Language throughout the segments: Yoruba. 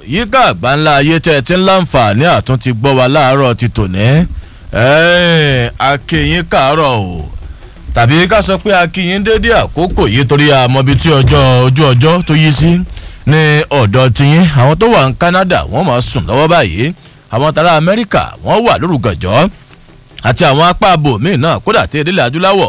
yíká àgbáńlá ayé tẹ́ ẹ ti ń láǹfààní àtún ti gbọ́ wa láàárọ̀ ti tòní akínyín kàárọ̀ o tàbí ká sọ pé akínyín dédé àkókò yìí torí àmọ́bi tí ọjọ́ ojú ọjọ́ tó yí sí ní ọ̀dọ̀ tiyín àwọn tó wà ní Canada wọ́n máa sùn lọ́wọ́ báyìí àwọn tàrà Amẹ́ríkà wọ́n wà lórúkọ̀jọ́ àti àwọn apá abò míì náà kódà tí ìdílé adúláwọ̀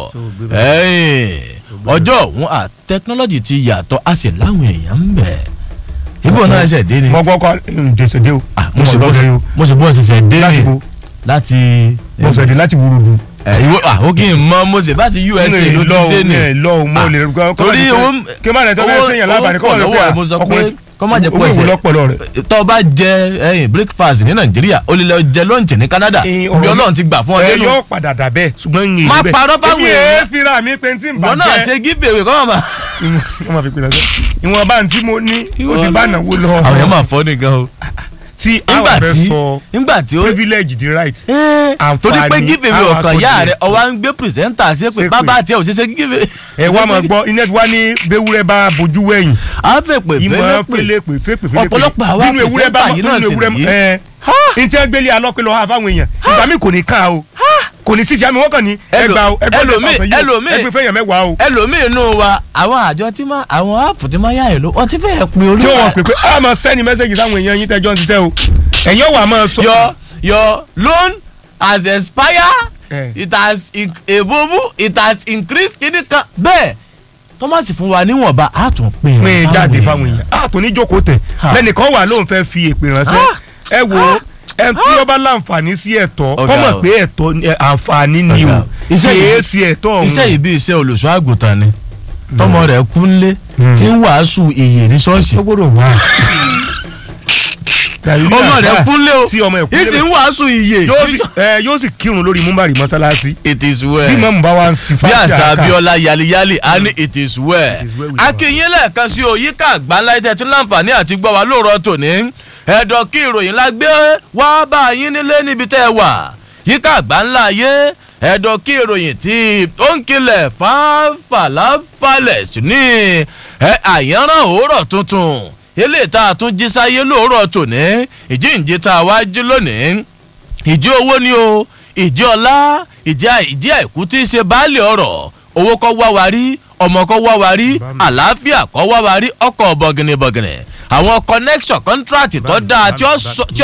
ọjọ́ òun à tẹkinọ́lọ́jì ti yàtọ̀ a sì láwọn èèyàn ń bẹ̀. ibo náà ṣẹ̀ dé ni. mo gbọ́ kọ́ ǹdẹ̀sẹ̀ dé o. mo sì bọ́ mo sì bọ́ ṣẹ̀ṣẹ̀ dé láti ni bo láti. mo sọ èdè láti wúrudu. ẹ ìwọ àwọn kì í mọ mo sì bá ti USA ló ti dé ni. lọ o mo lè kọ́ torí owó kí n má lè tọ́ bẹ́ẹ̀ sẹ́yìn lábàárí kọ́ owó owó mo sọ pé kọ́ má jẹ́ pọ̀ owó ẹsẹ̀ ìwúlọ́pọ̀lọ́ rẹ̀. tọ́ bá jẹ ẹyin breakfast ní Nàìjíríà o lè lọ jẹ lunch ní Canada Eh, ibi ọ̀rọ̀ Ọlọ́run ti gbà fún ọ ẹ nínú yóò padà dà bẹ́ẹ̀ ṣùgbọ́n ń yin Má bẹ́ẹ̀. parọ́ fáwọn èmi èèyàn. èé fira mi pé tí n bà wọn náà ṣe giveaway kọ́ mọ̀ wọ́n máa fi pinnu sẹ́ ìwọ̀n bá ń tí mo ní ó ti bá náwó lọ. àwọn yẹn máa fọ́ nìkan o tí nígbà àwọn fẹ́ tí sọ nígbà tí ó privilege the right. Ẹ́ẹ̀, torí pé Àǹfààní giveaway àwọn ọ̀kan aṣọ yá díẹ̀. rẹ̀ ọwọ́ ń gbé pìrìsẹ́ńtà ṣe pé Ṣépè. bàbá àti ẹ̀ ò ṣe ṣe giveaway. ẹ wá máa gbọ́ iná tí wá ní bewúrẹ́ bá bojú wẹ̀yìn a fẹ́ pè ìmọ̀ fẹ́lẹ́ pè fẹ́lẹ́ pè fẹ́ pè fẹ́lẹ́ pè Ọ̀pọ̀lọpọ̀ àwa nínú ewúrẹ́ bá pìrìsẹ́ńtà yìí náà nínú sì ewúrẹ́ nìyí. ẹ n tí wọ́n gbélé alọ́pẹ̀lọ́ ha fáwọn èèyàn ìgbà mi kò ní ká o kò ní sísè àmì wọ́n kàn ní Ẹlò- ẹgbà o ẹgbà ẹlòmíì- ẹlòmíì- ẹgbẹ́ fẹ́yàn mẹ́wàá o ẹlòmíì inú wa àwọn àjọ tí máa àwọn áàpù tí máa yá ẹ̀ ló wọ́n ti fẹ́ pè orí tí wọ́n pè pé a máa sẹ́ni mẹ́sẹ̀gì sáwọn èèyàn yín tẹ́jọ́ ń ṣiṣẹ́ o ẹ̀yin ọ̀wà máa sọ. your your loan has expired Eh. it has in- èbúbú it has increased kíní kan bẹ́ẹ̀ tọ́mọ̀sì fún wa níwọ̀nba á tún pè é pín in jáde fáwọn èèyàn a tó ní jókòó tẹ̀ Ha. lẹ́nìkan wà lóun fẹ́ fi èpè ránṣẹ́ ẹ wo ẹ tí ó bá láǹfààní sí ẹ̀tọ́ Ọ̀gá kọ́mọ̀ o. pé ẹ̀tọ́ ni- ẹ, àǹfààní ni Ọ̀gá o o. Iṣẹ́ kì yìí- í sí ẹ̀tọ́ ọ̀hún. iṣẹ́ yìí bí iṣẹ́ olùṣọ́ àgùntàn ni tọmọ rẹ̀ kú nlé tí ń wàásù ìyè ní ṣọ́ọ̀ṣì ó gbọ́dọ̀ wá. ọmọ rẹ̀ kú nlé o tí ọmọ ẹ̀ kú yìí sì ń wàásù ìyè yóò sì ẹ, yóò sì kírun lórí múmbàrí mọ́sálásí it is bí well mọ́mú bá wá ń sin bí fásitì àṣà àká. abiola yaliyali a ní it is well It is well with akínyìn lẹ́ẹ̀kan sí òyìnká àgbáńlá ẹ̀jẹ̀ tí láǹfààní àti gbọ́ wa lóòrọ̀ tòní ẹ̀dọ̀ kí ìròyìn la gbé wá bá yín nílé níbi tẹ́ ẹ wà yíká àgbáńlá ayé ẹ̀dọ̀ kí ìròyìn tí ó ń kilẹ̀ fáfàlàfàlẹ̀ sí ní ẹ, àyànràn òórọ̀ tuntun eléyìí tá a tún jí sáyé lóòrọ̀ tòní ìjíǹde tá a wá jí lónìí ìjì owó ni o ìjì ọlá ìjì àì- ìjì àìkú tí í ṣe baálé ọ̀rọ̀ owó kọ́ wá wa rí ọmọ kọ́ wá wa rí àlàáfíà kọ́ wá wa rí ọkọ̀ bọ̀gìnìbọ̀gìnì àwọn connection contract tó dáa tí ó sọ- tí ó